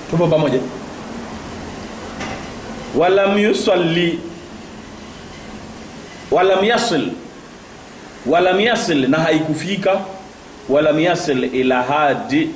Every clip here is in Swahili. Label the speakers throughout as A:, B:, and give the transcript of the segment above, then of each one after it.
A: tupo pamoja walam yusalli walam yasil walam yasil na haikufika walam yasil ila hadi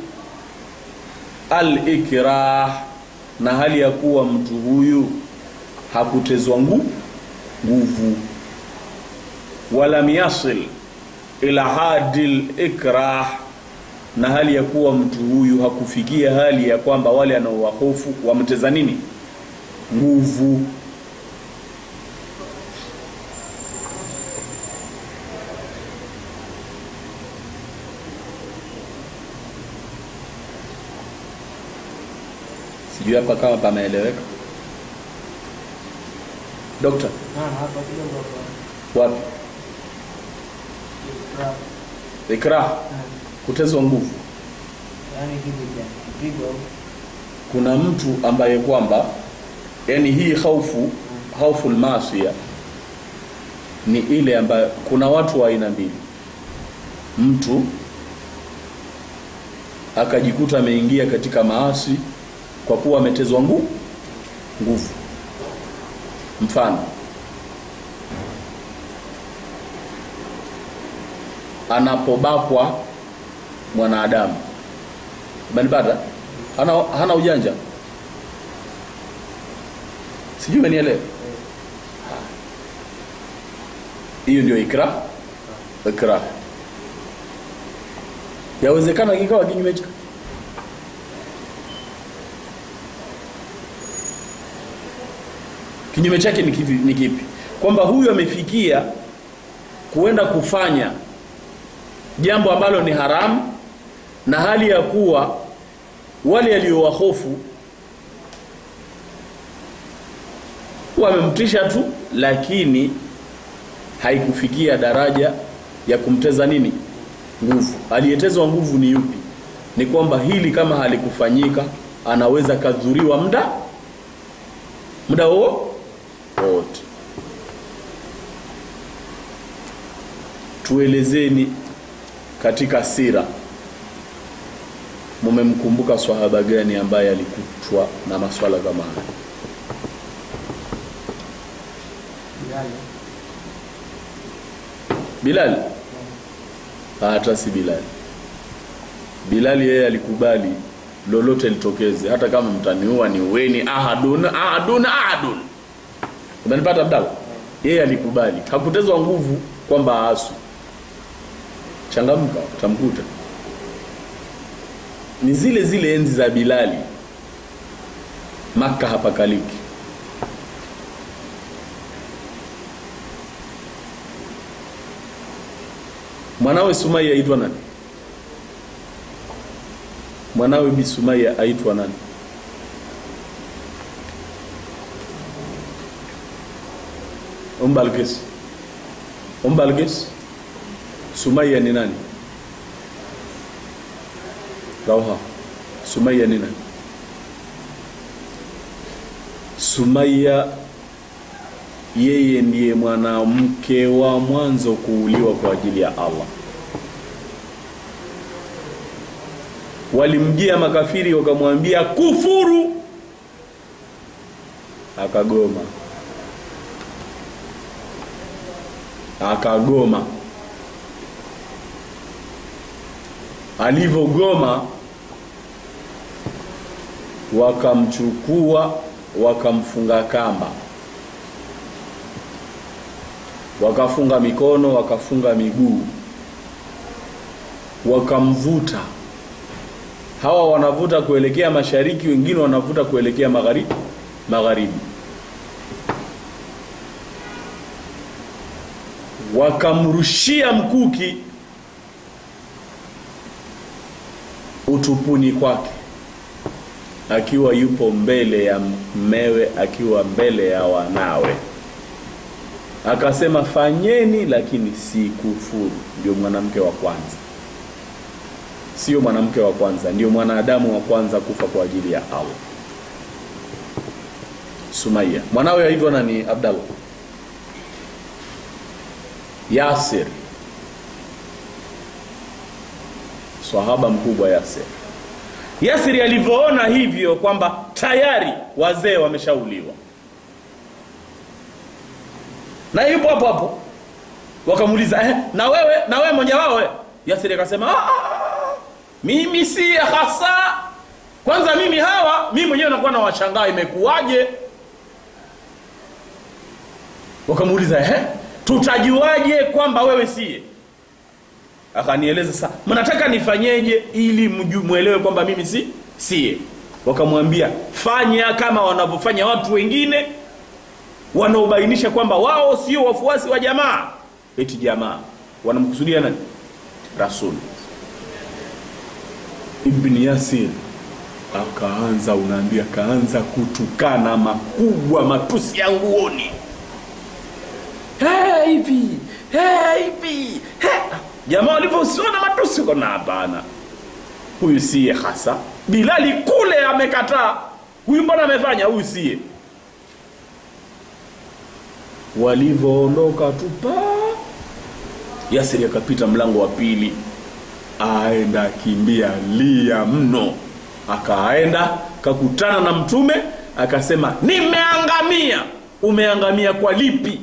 A: al-ikrah na hali ya kuwa mtu huyu hakutezwa ngu nguvu walam yasil ila hadi al-ikrah na hali ya kuwa mtu huyu hakufikia hali ya kwamba wale anaowahofu wamteza nini nguvu sijui hapa kama pameeleweka dokta
B: Ah, hapa kidogo hapa.
A: wapi
B: Ikrah.
A: ikrah
B: Ah,
A: kutezwa nguvu
B: Yaani hivi pia. Kipigo au?
A: kuna mtu ambaye kwamba yani hii haufu haufu masia ni ile ambayo kuna watu wa aina mbili mtu akajikuta ameingia katika maasi kwa kuwa ametezwa ngu nguvu mfano anapobakwa mwanadamu umenipata hana, hana ujanja sijui umenielewa hiyo ndio ikra ikra yawezekana kikawa kinyume cha kinyume chake ni kipi, ni kipi kwamba huyu amefikia kuenda kufanya jambo ambalo ni haramu na hali ya kuwa wale aliowahofu wamemtisha tu lakini haikufikia daraja ya kumteza nini nguvu aliyetezwa nguvu ni yupi ni kwamba hili kama halikufanyika anaweza kadhuriwa muda muda huo wote tuelezeni katika sira mumemkumbuka swahaba gani ambaye alikutwa na maswala kama haya
B: Bilali.
A: Bilal hata si Bilal Bilal yeye alikubali lolote litokeze hata kama mtaniua ni uweni ahadun ahadun ahadun umenipata Abdalla yeye alikubali hakutezwa nguvu kwamba aasu changamka utamkuta ni zile zile enzi za Bilali Maka hapakaliki mwanawe Sumaya aitwa nani mwanawe Bi Sumaya aitwa nani Umbalgis Umbalgis Sumaya ni nani Rauha Sumaya ni nani Sumaya yeye ndiye mwanamke wa mwanzo kuuliwa kwa ajili ya Allah. Walimjia makafiri wakamwambia kufuru, akagoma, akagoma. Alivyogoma wakamchukua wakamfunga kamba wakafunga mikono wakafunga miguu wakamvuta hawa wanavuta kuelekea mashariki wengine wanavuta kuelekea magharibi magharibi wakamrushia mkuki utupuni kwake akiwa yupo mbele ya mmewe akiwa mbele ya wanawe akasema fanyeni lakini si kufuru ndio mwanamke wa kwanza sio mwanamke wa kwanza ndio mwanadamu wa kwanza kufa kwa ajili ya Allah Sumaya mwanawe aitwa nani Abdallah Yasir sahaba mkubwa Yasir Yasiri alivyoona hivyo kwamba tayari wazee wameshauliwa na yupo hapo hapo, wakamuuliza eh, na wewe na wewe mmoja wao eh? Yasiri akasema "Ah, ah, mimi si hasa. Kwanza mimi hawa mimi mwenyewe nakuwa na washangaa imekuwaje. Wakamuuliza eh, tutajuaje kwamba wewe siye? Akanieleza sasa, mnataka nifanyeje ili mju- mwelewe kwamba mimi si siye? Wakamwambia fanya kama wanavyofanya watu wengine wanaobainisha kwamba wao sio wafuasi wa jamaa. Eti jamaa wanamkusudia nani? Rasul Ibn Yasir akaanza, unaambia, akaanza kutukana makubwa, matusi ya nguoni "Hey, hivi hey, hivi hey." Jamaa walivyosiona matusi, kona hapana, huyu siye hasa. Bilali kule amekataa, huyu mbona amefanya, huyu siye. Walivyoondoka tu pa Yasiri akapita mlango wa pili, aenda akimbia lia mno, akaenda kakutana na Mtume akasema, nimeangamia. Umeangamia kwa lipi?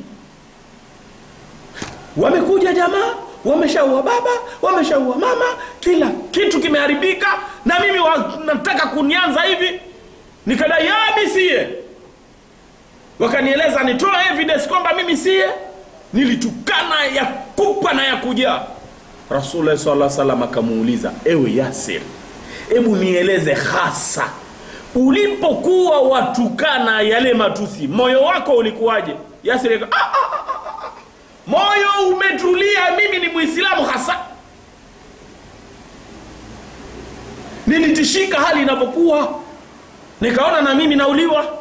A: Wamekuja jamaa, wameshaua baba, wameshaua mama, kila kitu kimeharibika, na mimi wa, nataka kunianza hivi. Nikadai "Ah, mimi siye wakanieleza nitoe evidence kwamba mimi siye nilitukana ya kupa na ya kujaa rasulullah sallallahu alaihi wasallam akamuuliza ewe yasir hebu nieleze hasa ulipokuwa watukana yale matusi moyo wako ulikuwaje yasir aka, ah, ah, ah, ah, ah. moyo umetulia mimi ni muislamu hasa nilitishika hali inapokuwa nikaona na mimi nauliwa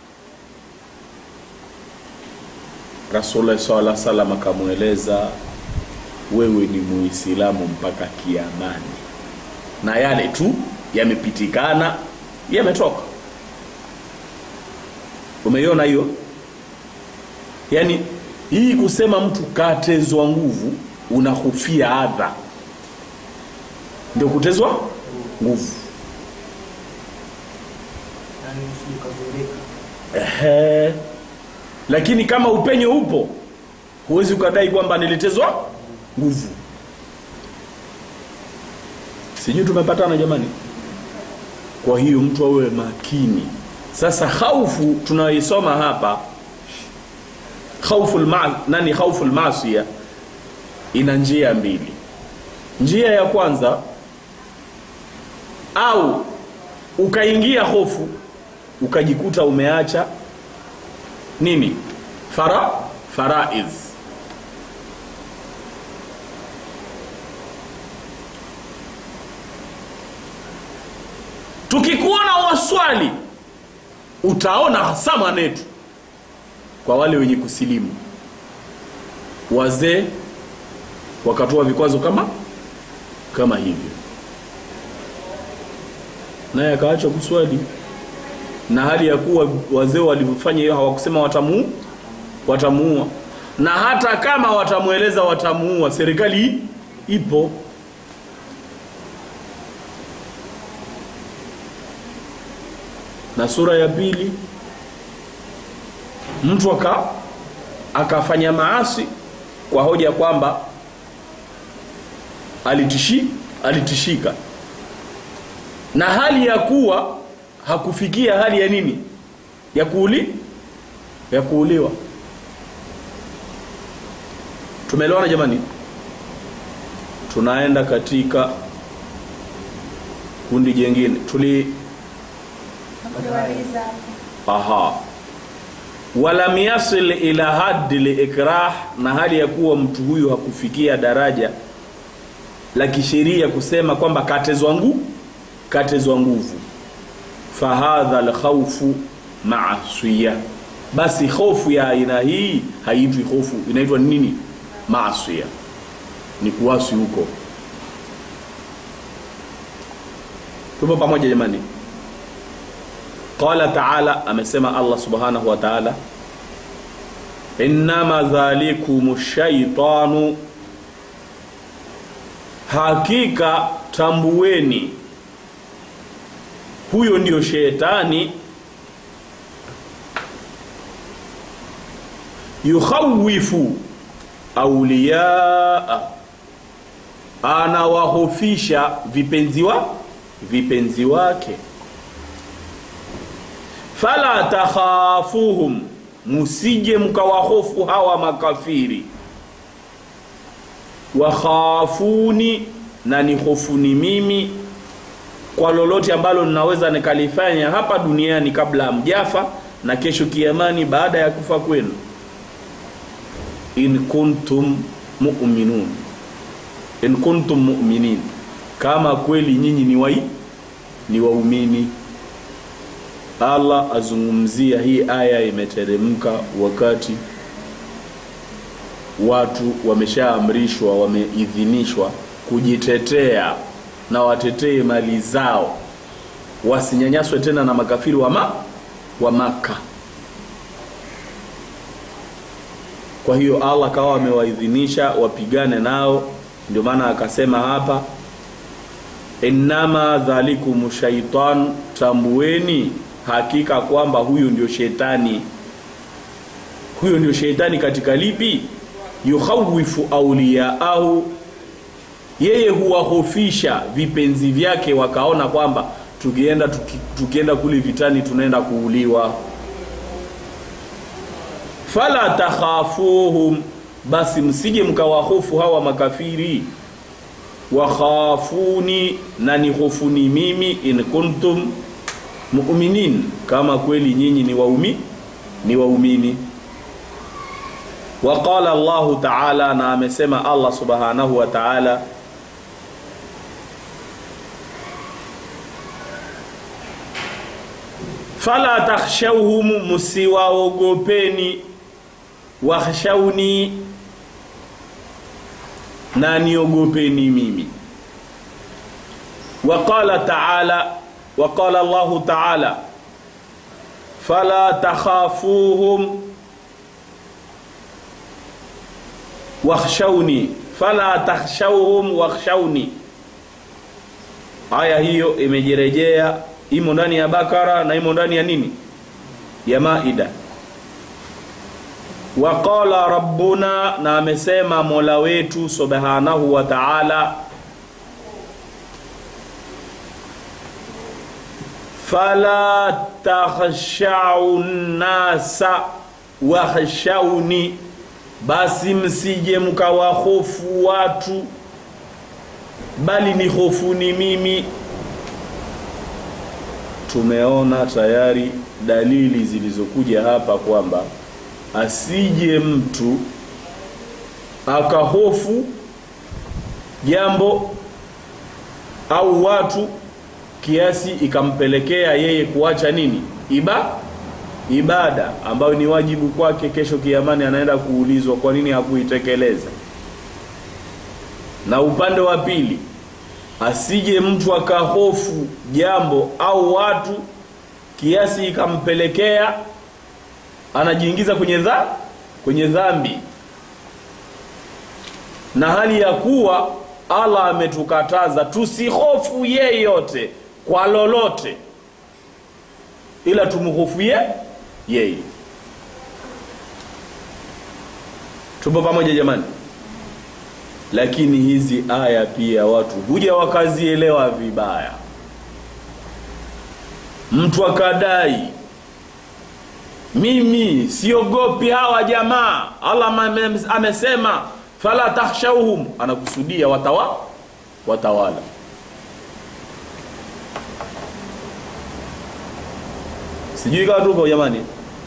A: Rasulullah sallallahu alaihi wasallam akamweleza, wewe ni muislamu mpaka kiamani, na yale tu yamepitikana yametoka. Umeiona hiyo? Yaani hii kusema mtu katezwa nguvu, unahofia adha, ndio kutezwa nguvu.
B: yani usije ukadhurika.
A: Ehe. Lakini kama upenyo upo, huwezi ukadai kwamba nilitezwa nguvu. Sijui tumepatana jamani. Kwa hiyo mtu awe makini. Sasa khaufu tunayoisoma hapa, khaufu ma, nani khaufu masia ina njia mbili. Njia ya kwanza au ukaingia hofu ukajikuta umeacha nini fara faraiz tukikuona waswali utaona hasa manetu kwa wale wenye kusilimu wazee wakatoa vikwazo kama kama hivyo naye akaacha kuswali na hali ya kuwa wazee walivyofanya hiyo hawakusema watamu watamuua na hata kama watamweleza watamuua serikali ipo na sura ya pili mtu aka akafanya maasi kwa hoja kwamba alitishi alitishika na hali ya kuwa hakufikia hali ya nini ya kuuli ya kuuliwa tumeelewana jamani tunaenda katika kundi jengine tuli
C: Kumaliza.
A: aha walam yasil ila haddi liikrah na hali ya kuwa mtu huyu hakufikia daraja la kisheria kusema kwamba katezwa ngu katezwa nguvu fahadha lkhaufu maasiya basi hofu ya aina hii haitwi hofu inaitwa nini maasiya ni kuasi huko tupo pamoja jamani qala taala amesema allah subhanahu wa taala innama dhalikum shaitanu hakika tambueni huyo ndio shetani yukhawifu auliyaa anawahofisha vipenzi wa vipenzi wake fala takhafuhum musije mkawahofu hawa makafiri wakhafuni na ni hofuni mimi kwa lolote ambalo ninaweza nikalifanya hapa duniani kabla hamjafa na kesho kiamani baada ya kufa kwenu in kuntum mu'minun in kuntum mu'minin kama kweli nyinyi ni wai ni waumini Allah azungumzia hii aya imeteremka wakati watu wameshaamrishwa wameidhinishwa kujitetea na watetee mali zao wasinyanyaswe tena na makafiri wa, ma, wa maka kwa hiyo allah kawa amewaidhinisha wapigane nao ndio maana akasema hapa innama dhalikum shaitan tambueni hakika kwamba huyu ndio shetani huyo ndio shetani katika lipi yukhawifu auliyaahu yeye huwahofisha vipenzi vyake wakaona kwamba tukienda tuki, tukienda kule vitani tunaenda kuuliwa fala takhafuhum basi msije mkawahofu hawa makafiri wakhafuni na ni hofuni mimi in kuntum mu'minin kama kweli nyinyi ni waumi ni waumini waqala Allahu ta'ala na amesema Allah subhanahu wa ta'ala fala takhshawhum musiwaogopeni wakhshawni na niogopeni mimi waqala ta'ala waqala Allahu ta'ala fala takhafuhum wakhshawni fala takhshawhum wakhshawni aya hiyo imejirejea imo ndani ya bakara na imo ndani ya nini ya maida waqala rabbuna na amesema mola wetu subhanahu wa ta'ala fala takhshau nasa wakhshawni basi msije mkawahofu watu bali ni hofuni mimi tumeona tayari dalili zilizokuja hapa kwamba asije mtu akahofu jambo au watu kiasi ikampelekea yeye kuacha nini iba ibada ambayo ni wajibu kwake kesho kiamani anaenda kuulizwa kwa nini hakuitekeleza na upande wa pili asije mtu akahofu jambo au watu kiasi ikampelekea anajiingiza kwenye dha kwenye dhambi na hali ya kuwa Allah ametukataza tusihofu yeyote kwa lolote ila tumhofie yeye tupo pamoja jamani lakini hizi aya pia watu huja wakazielewa vibaya mtu akadai mimi siogopi hawa jamaa Allah amesema fala takhshawhum anakusudia watawa watawala sijui kama tupo jamani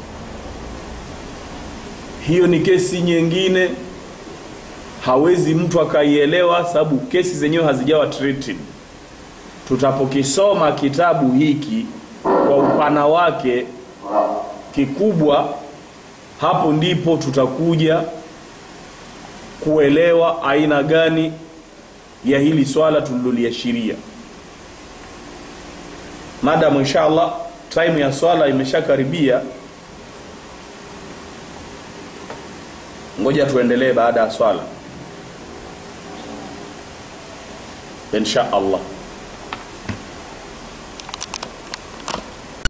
A: hiyo ni kesi nyingine hawezi mtu akaielewa sababu kesi zenyewe hazijawa treated tutapokisoma kitabu hiki kwa upana wake kikubwa hapo ndipo tutakuja kuelewa aina gani ya hili swala tuliloliashiria madamu inshallah time ya swala imeshakaribia ngoja tuendelee baada ya swala insha allah